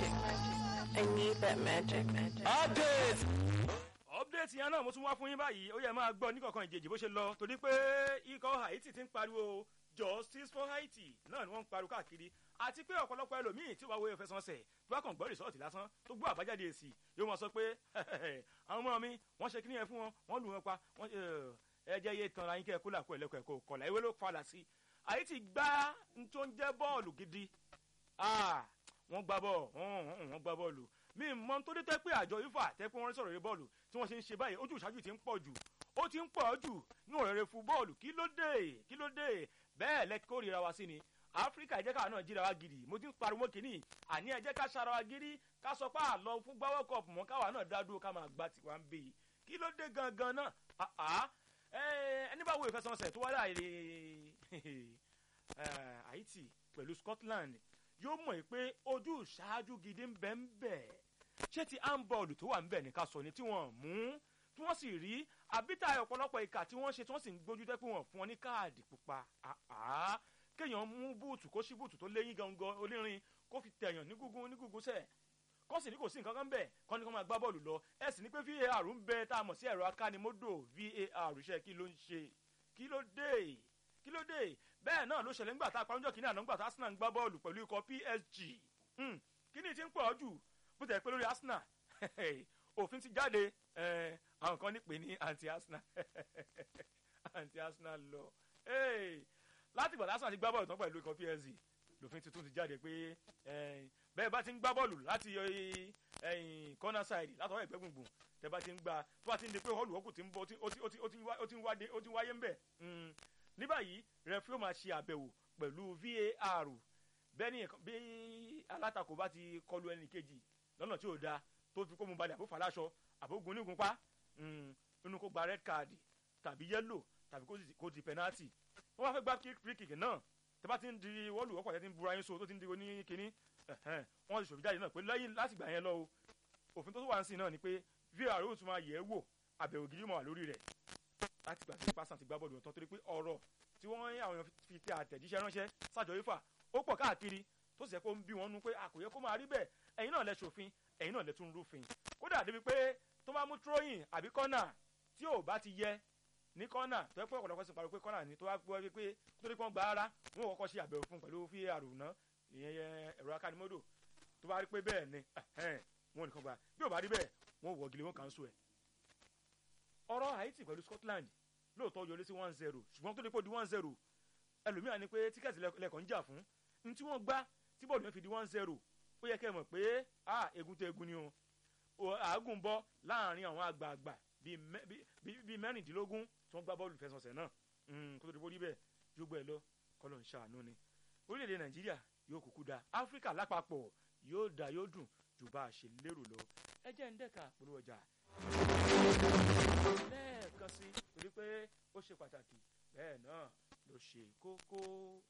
magic. I need that magic. update. update yẹn náà mo tún wá fún yín báyìí ó yẹ máa gbọ́ níkọ̀ọ̀kan ìjèjì bó ṣe lọ torí pé ikọ̀ haiti ti ń pariwo justice for haiti náà ni wọ́n ń pariwo káàkiri àti pé ọ̀pọ̀lọpọ̀ ẹlòmíì tí wàá wo ìfẹsẹ̀wọnsẹ̀ tó bá kàn gbọ́ rìsọ́ọ̀tì lásán tó gbọ́ àbájáde èsì yóò máa sọ pé àwọn ọmọ mi wọ́n ṣe kíní yẹn fún wọn wọ́n lù wọn pa wọ́n ẹ jẹ́ iye tanra yín kẹ́ ẹ kó làkó ẹ̀lẹ́kọ̀ ẹ̀kọ́ kọ̀là ìwé ló falà sí haiti gbá n tó ń jẹ́ bọ́ọ̀lù gidi wọ́n gbá bọ́ọ̀ wọ́n gbá bọ́ọ̀lù mi mọ tó dé tẹ́ pé àjọ ifá tẹ́ pé wọ́n sọ̀rọ̀ eré bọ́ọ̀lù tí wọ́n ṣe ń ṣe báyìí ojú ìṣáájú ti ń pọ̀ jù ó ti ń pọ̀ jù ní ọ̀rẹ́rẹ́ fún bọ́ọ̀lù kí ló dé kí ló dé bẹ́ẹ̀ lẹ kórìíra wa sí ni áfíríkà ẹ jẹ́ káwa náà jíra wa gidi mo ti ń pariwo kìíní àní ẹ jẹ́ ká ṣara wa gidi ká sọ pé àlọ́ fún gbáwọ́ kọ̀ọ̀pù mọ́ káwa náà dá dúró ká máa gba tiwa ń bè yìí kí ló dé gangan náà ẹni bá wo ìfẹsẹ̀wọnsẹ̀ tó wá láàyè haiti pẹ̀lú scotland yóò mọ̀ pé ojú ìṣáájú gidi ń bẹ ń bẹ̀ ṣé ti handball tó wà ń bẹ̀ ní ká sọ ni tí wọ́n mú tí wọ́n sì rí àbítà ọ̀pọ̀lọpọ̀ ìkà tí wọ́n ṣe tí wọ́n sì ń gbójú tẹ́ pé wọ́n fún wọn ní káàdì pupa kéèyàn mú búùtù kó sí búùtù tó léyìn gangan onírin kó fi tẹ̀yàn ní gúngún ní gúngún sẹ̀ kọ́ sì ní kò sí nǹkan kan bẹ̀ kọ́ ní kó máa gbá bọ́ọ̀lù lọ ẹ sì ní pé var ń bẹ tá a mọ̀ sí ẹ̀rọ akánimódò var iṣẹ́ kí ló ń ṣe kí ló dé kí ló dé bẹ́ẹ̀ náà ló ṣẹlẹ̀ ńgbà tá a parọ́njọ́ kìíní àná ńgbà tá arsenal ń gbá bọ́ọ̀lù pẹ̀lú ikọ̀ psg kíní ti ń pọ̀ jù bó tẹ̀ pé lórí arsenal òfin ti jáde àwọn kan ní pè ní anti arsenal anti arsenal lọ láti ìgbà arsenal ti gbá bọ́ọ̀lù tán pẹ̀lú ikọ̀ psg lòfin tuntun ti jáde pé bẹ́ẹ̀ bá ti ń gbá bọ́ọ̀lù láti corner side látọwọ́ ẹ̀gbẹ́ gbùngbùn tẹ́ bá ti ń gbá tó bá ti ń di pé họ́ọ̀lù ọkùn ti ń bọ́ ó ti ń wáyé ń bẹ̀ ní báyìí rẹfúró máa ṣe àbẹ̀wò pẹ̀lú var bẹ́ẹ̀ ni bí alátakò bá ti kọlu ẹnì kejì lọ́nà tí ò da tó fi kó mu balẹ̀ àbó fàlàṣọ àbó gun nígun pa nínú kó gba red card tàbí yellow tàbí kó di penalty wọ́n wá fẹ́ gba free kick náà tẹ́ bá ti ń di wọ́ọ̀lù wọ́pọ̀ tẹ́ ti ń bura yín so tó ti ń di oní kínní wọ́n ti ṣòfin jáde náà pé lẹ́yìn láti gbà yẹn lọ o òfin tó tún wà ń sìn náà ni pé var ó tún máa yẹ̀ ẹ́ wò àbẹ̀wò gidi mọ̀ wà lórí rẹ̀ láti gbà tí pásán ti gbá bọ́ọ̀lù ọ̀tán torí pé ọ̀rọ̀ tí wọ́n àwọn èèyàn fi tẹ àtẹ̀jíṣẹ́ ránṣẹ́ sájọ ifá ó pọ̀ káàkiri tó sì yẹ kó ń bí wọn nú pé àkòyẹ kó máa rí bẹ́ẹ̀ ẹ̀yin náà lẹ ṣòfin ẹ̀yin náà lẹ tún rúfin kódà débi pé tó bá mú tróyìn àbí kọ́nà tí ò bá ti yẹ ní kọ́nà tó yẹ pé ọ̀pọ̀lọpọ̀ sì pariwo pé kọ́nà ni tó bá gbọ́ pé torí pé wọ́n gba ara wọn ò kọ́kọ́ ṣe àbẹ̀wò fún pẹ̀lú var náà ìyẹn ẹ̀rọ akánimọ́dò tó bá rí pé bẹ́ẹ̀ ni wọn ò nìkan gba bí ò bá rí bẹ́ẹ̀ wọn ò wọ́gilé wọn kàn ń so ẹ̀ ọ̀rọ̀ haiti pẹ̀lú scotland lóòótọ́ yọrí sí one zero ṣùgbọ́n tó lè pò di one zero ẹlòmíràn ni pé tíkẹ́ẹ̀tì lẹ́kọ̀ọ́ ń jà fún ní tí wọ́n gbá tí bọ́ọ̀lù yẹn fi di one zero ó yẹ kẹ́ ẹ mọ̀ pé a egun tó egun ni o àágùn bọ́ láàrin àwọn àgbààgbà bíi mẹ́rìndínlógún tí wọ́n gbá bọ́ọ̀lù fẹsọ̀sẹ̀ náà kó tó di bórí bẹ́ẹ̀ yóò gbọ́ ẹ lọ kọ́lọ̀ ń ṣàánú ni orílẹ̀-èdè nàìjíríà yóò kúkú da áfíríkà lápapọ̀ yóò da yóò dùn jù bá a ṣe lérò lọ ẹ jẹ́ ń dẹ́ka polówó ọjà lẹ́ẹ̀kan sí torí pé ó ṣe pàtàkì bẹ́ẹ̀ náà ló ṣe kókó.